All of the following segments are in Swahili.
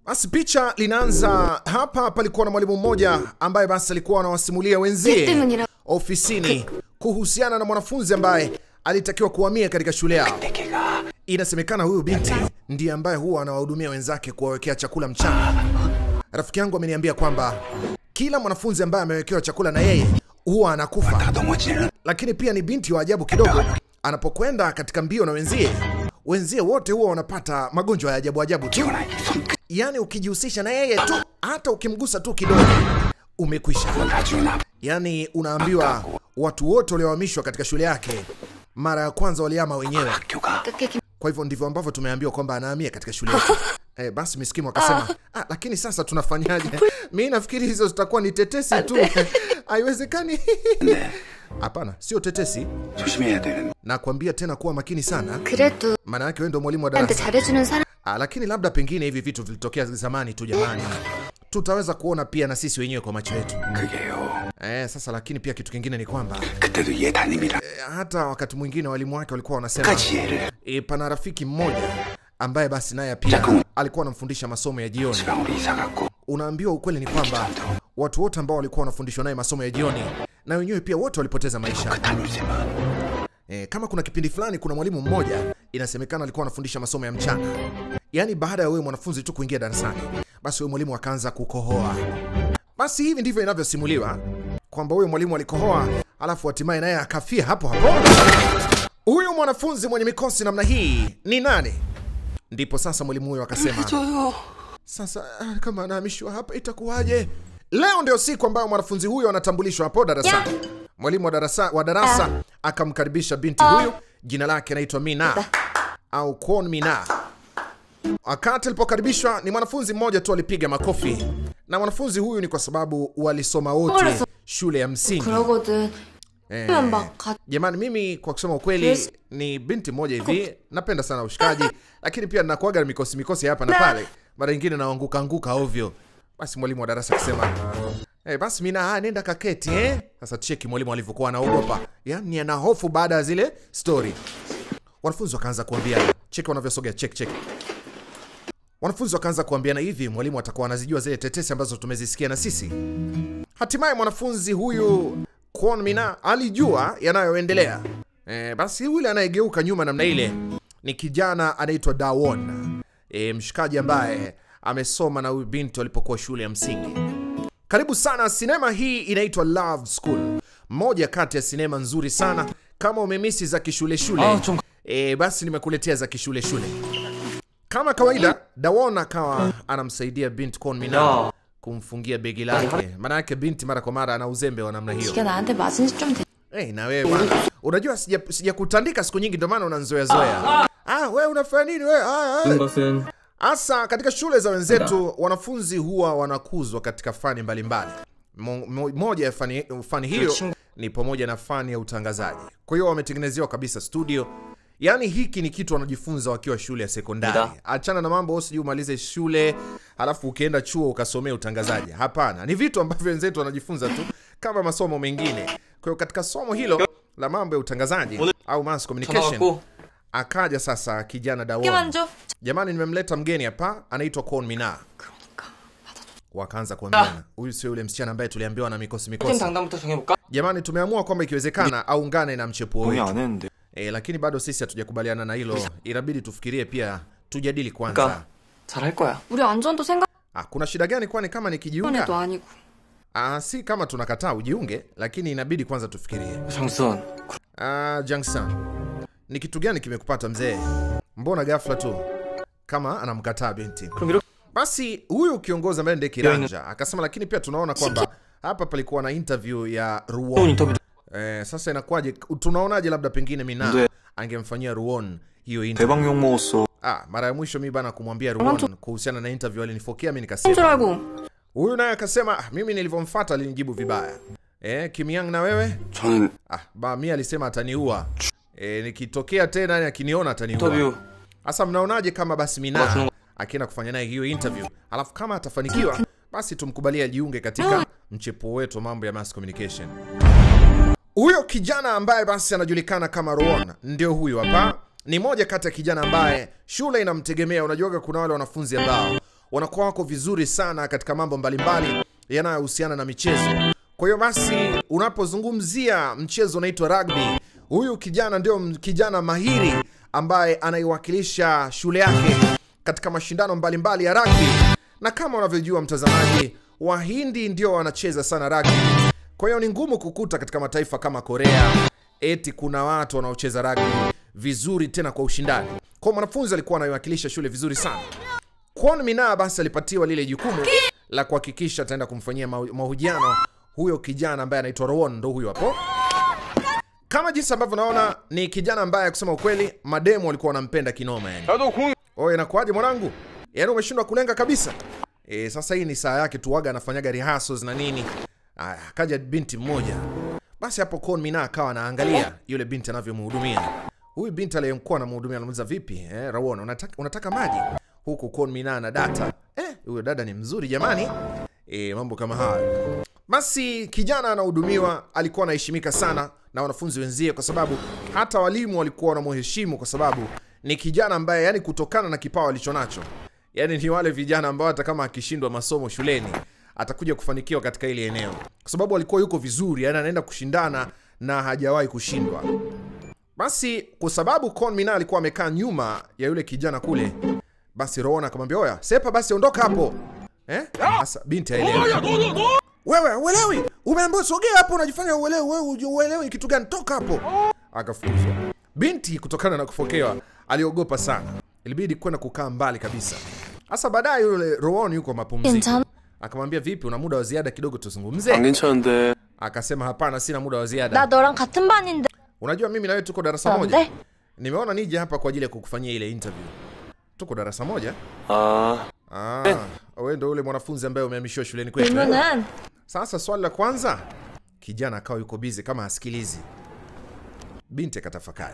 Basi picha linaanza hapa. Palikuwa na mwalimu mmoja ambaye basi alikuwa anawasimulia wenzie ofisini kuhusiana na mwanafunzi ambaye alitakiwa kuhamia katika shule yao. Inasemekana huyu binti ndiye ambaye huwa anawahudumia wenzake kuwawekea chakula mchana. Rafiki yangu ameniambia kwamba kila mwanafunzi ambaye amewekewa chakula na yeye huwa anakufa, lakini pia ni binti wa ajabu kidogo. Anapokwenda katika mbio na wenzie, wenzie wote huwa wanapata magonjwa ya ajabu ajabu tu. Yaani ukijihusisha na yeye tu, hata ukimgusa tu kidogo, umekwisha. Yaani unaambiwa watu wote waliohamishwa katika shule yake mara ya kwanza waliama wenyewe. Kwa hivyo ndivyo ambavyo tumeambiwa kwamba anahamia katika shule yetu. Eh, basi miskimu akasema ah, lakini sasa tunafanyaje? Mi nafikiri hizo zitakuwa ni tetesi tu, haiwezekani. Hapana, sio tetesi. 조심해야 되는 Nakwambia tena kuwa makini sana, 그래도 maana yake wewe ndio mwalimu wa 나한테 darasa. 잘해주는 사람 Ah, lakini labda pengine hivi vitu vilitokea zamani tu jamani, tutaweza kuona pia na sisi wenyewe kwa macho yetu. 그게요. Eh, sasa lakini pia kitu kingine ni kwamba 그때도 얘 담임이랑 eh, hata wakati mwingine walimu wake walikuwa wanasema 같이 얘를 e, pana rafiki mmoja ambaye basi naye pia alikuwa anamfundisha masomo ya jioni. 지방으로 이사 갔고 Unaambiwa ukweli ni kwamba watu wote ambao walikuwa wanafundishwa naye masomo ya jioni na wenyewe pia wote walipoteza maisha. 담임쌤은 E, kama kuna kipindi fulani kuna mwalimu mmoja inasemekana alikuwa anafundisha masomo ya mchana, yaani baada ya wewe mwanafunzi tu kuingia darasani, basi huyo mwalimu akaanza kukohoa. Basi hivi ndivyo inavyosimuliwa kwamba huyo mwalimu alikohoa, alafu hatimaye naye akafia hapo hapo. Huyu mwanafunzi mwenye mikosi namna hii ni nani? Ndipo sasa mwalimu huyo akasema, sasa ah, kama anahamishwa hapa itakuwaje? Leo ndio siku ambayo mwanafunzi huyo anatambulishwa hapo darasani. Mwalimu wa darasa, wa darasa akamkaribisha binti huyu, jina lake anaitwa Mina au Kwon Mina. Wakati alipokaribishwa ni mwanafunzi mmoja tu alipiga makofi, na mwanafunzi huyu ni kwa sababu walisoma wote shule ya msingi. 그러거든 Eh, 그러면 막 가... Jamani, mimi kwa kusema ukweli ni binti moja hivi, napenda sana ushikaji, lakini pia nakuaga na mikosi mikosi hapa na pale, mara nyingine naanguka anguka ovyo. Basi mwalimu wa darasa akisema eh, basi mina ah, nenda kaketi eh. Sasa cheki mwalimu alivyokuwa anaogopa, yani ana hofu baada ya zile story. Wanafunzi wakaanza kuambiana, cheki wanavyosogea, cheki cheki. Wanafunzi wakaanza kuambiana hivi, mwalimu atakuwa anazijua zile tetesi ambazo tumezisikia na sisi. Hatimaye mwanafunzi huyu Kwon Mina alijua yanayoendelea. E, basi yule anayegeuka nyuma namna ile ni kijana anaitwa Dawon, e, mshikaji ambaye amesoma na huyu binti walipokuwa shule ya msingi. Karibu sana. Sinema hii inaitwa Love School, moja kati ya sinema nzuri sana. Kama umemisi za kishule shule, e, basi nimekuletea za kishule shule. Kama kawaida, Dawon akawa anamsaidia binti Kwon Mina kumfungia begi lake, maana yake binti mara kwa mara ana uzembe wa namna hiyo. 이게 나한테 맞은 지 좀 돼. Hey, na wewe bwana, unajua sija sijakutandika siku nyingi, ndio maana unanzoea zoea. Ah, wewe unafanya nini wewe? Ah, ah. 것은 Hasa katika shule za wenzetu wanafunzi huwa wanakuzwa katika fani mbalimbali. Mo- mo- Moja ya fani, fani hiyo ni pamoja na fani ya utangazaji. Kwa hiyo wametengenezewa kabisa studio. Yaani hiki ni kitu wanajifunza wakiwa shule ya sekondari. Achana na mambo wewe sijui umalize shule halafu ukienda chuo ukasomea utangazaji. Hapana, ni vitu ambavyo wenzetu wanajifunza tu kama masomo mengine. Kwa hiyo katika somo hilo la mambo ya utangazaji au mass communication 전화왔고 akaja sasa kijana Dawon. 이만 줘. Jamani, nimemleta mgeni hapa, anaitwa Kwon Mina. Wakaanza kuambiana, huyu sio yule msichana ambaye tuliambiwa na mikosi 팀 mikosi. 당당부터 정해볼까? Jamani, tumeamua kwamba ikiwezekana aungane na mchepuo 동의 wetu 안 했는데 e, lakini bado sisi hatujakubaliana na hilo, inabidi tufikirie pia, tujadili kwanza. 그러니까 잘할 거야. 우리 안전도 생각해도 Ah, kuna shida gani kwani kama nikijiunga? 아니고 Ah, si kama tunakataa ujiunge, lakini inabidi kwanza tufikirie. 정수원 Ah, Jangsan, ni kitu gani kimekupata mzee? Mbona ghafla tu kama anamkataa binti? 그럼 이렇게 Basi huyu kiongozi ambaye ndiye Kiranja akasema, lakini pia tunaona kwamba hapa palikuwa na interview ya 좋은 Ruon. 인터뷰 Eh, sasa inakuwaje? Tunaonaje labda pengine Mina Ndio. angemfanyia Ruon hiyo interview? 대박 욕 먹었어 Ah, mara ya mwisho mimi bana kumwambia Ruon kuhusiana na interview alinifokea mimi 줄 nikasema. 알고 Huyu naye akasema, ah, mimi nilivyomfuata alinijibu vibaya. Eh, Kimyang na wewe? 저는 Ah, ba mimi alisema ataniua. Eh, nikitokea tena yani akiniona ataniua. 인터뷰 Sasa mnaonaje kama basi Watu- Mina akienda kufanya naye hiyo interview, alafu kama atafanikiwa, basi tumkubalie ajiunge katika mchepuo wetu wa mambo ya mass communication. Huyo kijana ambaye basi anajulikana kama Ruon ndio huyu hapa. Ni moja kati ya kijana ambaye shule inamtegemea. Unajuaga kuna wale wanafunzi ambao wanakuwa wako vizuri sana katika mambo mbalimbali yanayohusiana na michezo. Kwa hiyo basi, unapozungumzia mchezo unaitwa rugby, huyu kijana ndio m- kijana mahiri ambaye anaiwakilisha shule yake katika mashindano mbalimbali ya rugby, na kama unavyojua mtazamaji, Wahindi ndio wanacheza sana rugby. Kwa hiyo ni ngumu kukuta katika mataifa kama Korea eti kuna watu wanaocheza rugby vizuri tena kwa ushindani. Kwa mwanafunzi alikuwa anaiwakilisha shule vizuri sana. Kwon Mina basi alipatiwa lile jukumu la kuhakikisha ataenda kumfanyia maho- mahojiano huyo kijana ambaye anaitwa Rowan, ndo huyo hapo. Kama jinsi ambavyo naona ni kijana ambaye kusema ukweli mademu walikuwa wanampenda kinoma yani. Oye, inakuwaje mwanangu? Yaani umeshindwa kulenga kabisa. E, sasa hii ni saa yake tu waga anafanyaga rehearsals na nini. Aya, akaja binti mmoja. Basi hapo Kon Mina akawa anaangalia yule binti anavyomhudumia. Huyu binti aliyemkuwa anamhudumia anamuuliza vipi? Eh, Rawon, unataka, unataka maji? Huku Kon Mina na data. Eh, huyo dada ni mzuri jamani. E, mambo kama hayo. Basi kijana anahudumiwa, alikuwa anaheshimika sana na wanafunzi wenzie, kwa sababu hata walimu walikuwa wanamheshimu kwa sababu ni kijana ambaye, yani, kutokana na kipawa alichonacho, yani ni wale vijana ambao hata kama akishindwa masomo shuleni atakuja kufanikiwa katika ile eneo, kwa sababu alikuwa yuko vizuri, yani anaenda kushindana na hajawahi kushindwa. Basi kwa sababu Kon Mina alikuwa amekaa nyuma ya yule kijana kule, basi Rowan akamwambia oya, sepa basi, ondoka hapo eh? Sasa binti aelewa wewe uelewi, umeambiwa sogea hapo, unajifanya uelewi. Wewe hujui uelewi kitu gani? Toka hapo. Akafukuzwa. Binti kutokana na kufokewa aliogopa sana, ilibidi kwenda kukaa mbali kabisa. Sasa baadaye yule Rowan yuko mapumziko, 괜찮아? akamwambia vipi, una muda wa ziada kidogo tuzungumze? 안 괜찮은데 Akasema hapana, sina muda wa 나 ziada. 너랑 같은 반인데 Unajua mimi na wewe tuko darasa moja, 안 돼? nimeona nije hapa kwa ajili ya kukufanyia ile interview. Tuko darasa moja. 아 Ah, wewe ndio yule mwanafunzi ambaye umehamishiwa shuleni kwetu. eh? 그러면은 Sasa swali la kwanza, kijana akawa yuko bizi kama hasikilizi. Binti akatafakari,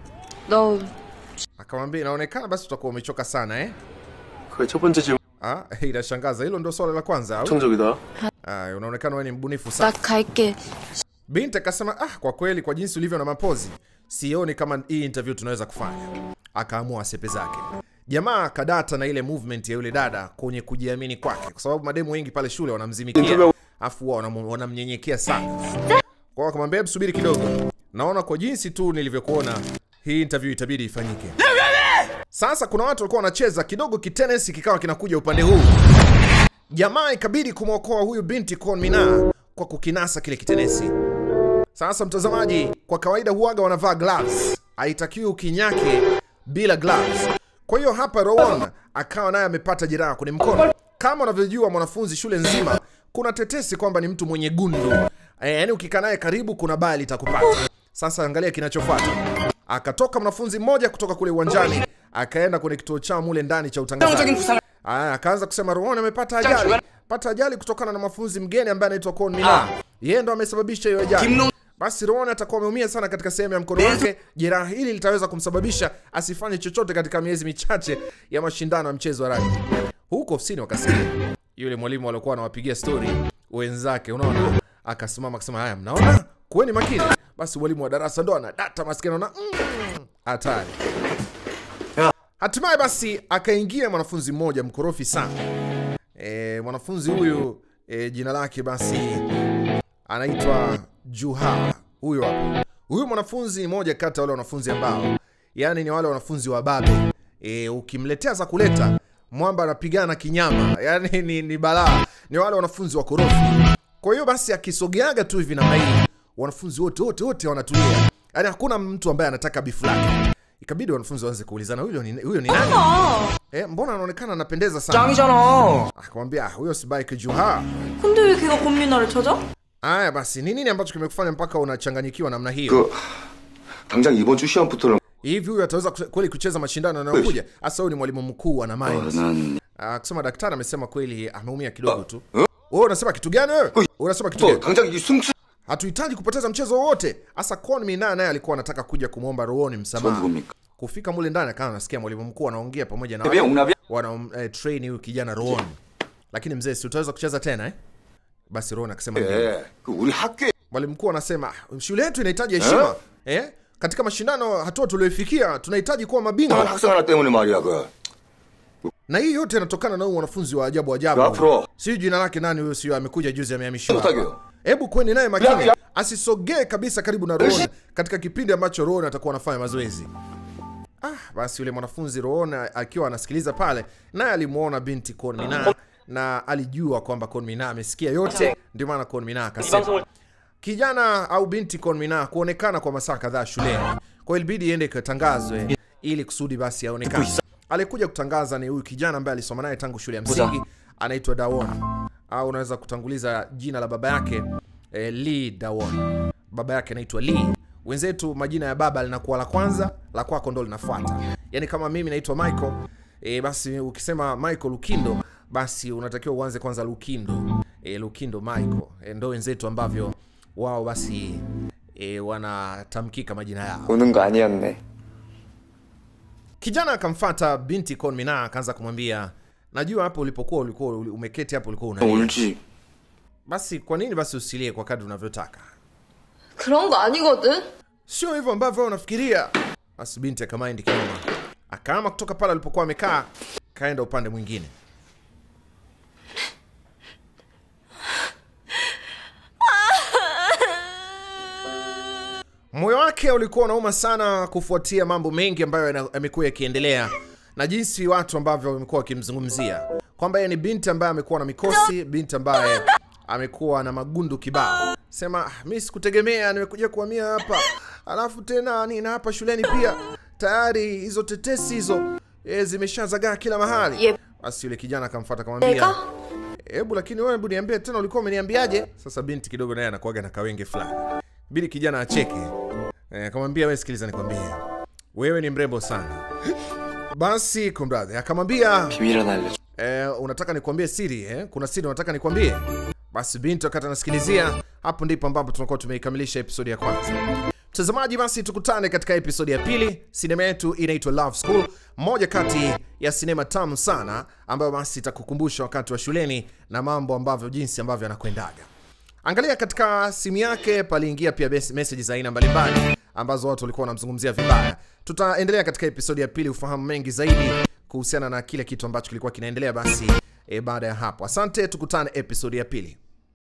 너 akamwambia inaonekana basi utakuwa umechoka sana eh? 그게 첫 번째 질문 Ah, inashangaza. Hilo ndio swali la kwanza au? 정적이다 Ah, unaonekana wewe ni mbunifu 나 sana. 갈게. Binti akasema ah, kwa kweli kwa jinsi ulivyo na mapozi sioni kama hii interview tunaweza kufanya. Akaamua asepe zake. Jamaa kadata na ile movement ya yule dada kwenye kujiamini kwake, kwa sababu mademu wengi pale shule wanamzimikia, Interview- afu wao wanam- wanamnyenyekea sana. Kwa hiyo akamwambia hebu subiri kidogo, naona kwa jinsi tu nilivyokuona hii interview itabidi ifanyike. Sasa kuna watu walikuwa wanacheza kidogo, kitenesi kikawa kinakuja upande huu. Jamaa ikabidi kumwokoa huyu binti Kon Mina kwa kukinasa kile kitenesi. Sasa mtazamaji, kwa kawaida huaga wanavaa gloves, haitakiwi ukinyake bila gloves. Kwa hiyo hapa Rowan akawa naye amepata jeraha kwenye mkono. Kama unavyojua mwanafunzi shule nzima, kuna tetesi kwamba ni mtu mwenye gundu e, yani ukikaa naye karibu kuna baya litakupata. Sasa angalia kinachofuata. Akatoka mwanafunzi mmoja kutoka kule uwanjani akaenda kwenye kituo chao mule ndani cha utangazaji. Aya, akaanza kusema Rowan amepata ajali, pata ajali kutokana na mafunzi mgeni ambaye anaitwa Kon Mina. Yeye ndo amesababisha hiyo ajali. Basi Rowan atakuwa ameumia sana katika sehemu ya mkono wake. Jeraha hili litaweza kumsababisha asifanye chochote katika miezi michache ya mashindano ya mchezo wa rugby. Huko ofisini wakasikia yule mwalimu aliokuwa anawapigia stori wenzake, unaona, akasimama akasema, haya, mnaona, kuweni makini. Basi mwalimu wa darasa ndo ana data maskini, anaona mm, hatari. Hatimaye basi akaingia mwanafunzi mmoja mkorofi sana. E, mwanafunzi huyu e, jina lake basi anaitwa Juha. Huyo hapo. Huyu mwanafunzi ni moja kati ya wale wanafunzi ambao yani ni wale wanafunzi wa babe. E, ukimletea za kuleta mwamba anapigana kinyama, yani ni, ni balaa. Ni wale wanafunzi wa korofi. Kwa hiyo basi akisogeaga tu hivi namna hii, wanafunzi wote wote wote wanatulia, yani hakuna mtu ambaye anataka bifu lake. Ikabidi wanafunzi waanze kuulizana, huyo ni, huyo ni nani? Eh, mbona anaonekana anapendeza sana? 짱이잖아. Akamwambia "Ah, huyo si Baike Juha. 근데 왜 걔가 권민아를 찾아? Aya basi, ni nini ambacho kimekufanya mpaka unachanganyikiwa namna hiyo? 그 당장 이번 주 시험부터는 Hivi huyu ataweza kuse- kweli kucheza mashindano yanayokuja? Hasa huyu ni mwalimu mkuu ana 어, mind. 난 Ah, kusema daktari amesema kweli ameumia kidogo tu. Wewe unasema kitu gani wewe? Unasema kitu 또 gani? 당장 이 승수 Hatuhitaji kupoteza mchezo wowote. Hasa Kwon Mina naye alikuwa anataka kuja kumwomba Rooni 저 msamaha. 누굽니까? Kufika mule ndani akawa anasikia mwalimu mkuu anaongea pamoja na 왜 옹납이야? wana eh, train huyu kijana Roon. Lakini mzee, si utaweza kucheza tena eh? Basi Roon akasema ndio. 예, 그 우리 학교에 Mwalimu mkuu anasema "Ah, shule yetu inahitaji heshima eh? Katika mashindano hatua tulioifikia tunahitaji kuwa 한 mabingwa. 학생 하나 때문에 말이야 그 na hii yote inatokana na huyu mwanafunzi wa ajabu 너 ajabu. 앞으로 Sijui jina lake nani huyo, sio amekuja juzi amehamishiwa. 부탁해요. Hebu kweni naye makini, asisogee kabisa karibu na Roon katika kipindi ambacho Roon atakuwa anafanya mazoezi. Ah, basi yule mwanafunzi Roon akiwa anasikiliza pale, naye alimuona binti Kwon Mina na alijua kwamba Kwon Mina amesikia yote, ndio maana Kwon Mina akasema kijana au binti Kwon Mina kuonekana kwa masaa kadhaa shuleni, kwa hiyo ilibidi iende ikatangazwe ili kusudi basi aonekane. Alikuja kutangaza ni huyu kijana ambaye alisoma naye tangu shule ya msingi, anaitwa Dawon au unaweza kutanguliza jina la baba yake eh, Lee Dawon. Baba yake anaitwa Lee. Wenzetu majina ya baba linakuwa la kwanza, la kwako ndo linafuata. Yaani kama mimi naitwa Michael e, basi ukisema Michael Lukindo basi unatakiwa uanze kwanza Lukindo. E, Lukindo Michael. E, ndo wenzetu ambavyo wao basi e, wanatamkika majina yao. 오는 거 아니었네. Kijana akamfata binti Kon Mina akaanza kumwambia, najua hapo ulipokuwa ulikuwa umeketi hapo ulikuwa unalia. 울지. Basi kwa nini basi usilie kwa kadri unavyotaka? 그런 거 아니거든? Sio hivyo ambavyo wewe unafikiria. Basi binti akamaindi kinoma, akaama kutoka pale alipokuwa amekaa, kaenda upande mwingine. Moyo wake ulikuwa unauma sana kufuatia mambo mengi ambayo yana- yamekuwa yakiendelea na jinsi watu ambavyo wamekuwa wakimzungumzia kwamba yeye ni binti ambaye amekuwa na mikosi, binti ambaye amekuwa na magundu kibao. Sema "Ah, mi sikutegemea, nimekuja kuhamia hapa, alafu tena nina hapa shuleni pia tayari hizo tetesi hizo e, zimeshazagaa kila mahali. Yep. Basi yule kijana akamfuata akamwambia, 내가? hebu lakini wewe hebu niambie tena, ulikuwa umeniambiaje? Sasa binti kidogo naye anakuaga na kawenge fulani, bidi kijana acheke. Eh, akamwambia wewe, sikiliza nikwambie, wewe ni mrembo sana. Basi kumradhi, akamwambia 비밀 하나 알려줘. eh, unataka nikwambie siri eh? Kuna siri unataka nikwambie? Basi binti wakati anasikilizia, hapo ndipo ambapo tunakuwa tumeikamilisha episodi ya kwanza. Mtazamaji, basi tukutane katika episodi ya pili. Sinema yetu inaitwa Love School, moja kati ya sinema tamu sana ambayo basi itakukumbusha wakati wa shuleni na mambo ambavyo jinsi ambavyo anakwendaga. Angalia katika simu yake paliingia pia bes- message za aina mbalimbali ambazo watu walikuwa wanamzungumzia vibaya. Tutaendelea katika episodi ya pili ufahamu mengi zaidi kuhusiana na kile kitu ambacho kilikuwa kinaendelea basi e, baada ya hapo. Asante, tukutane episodi ya pili.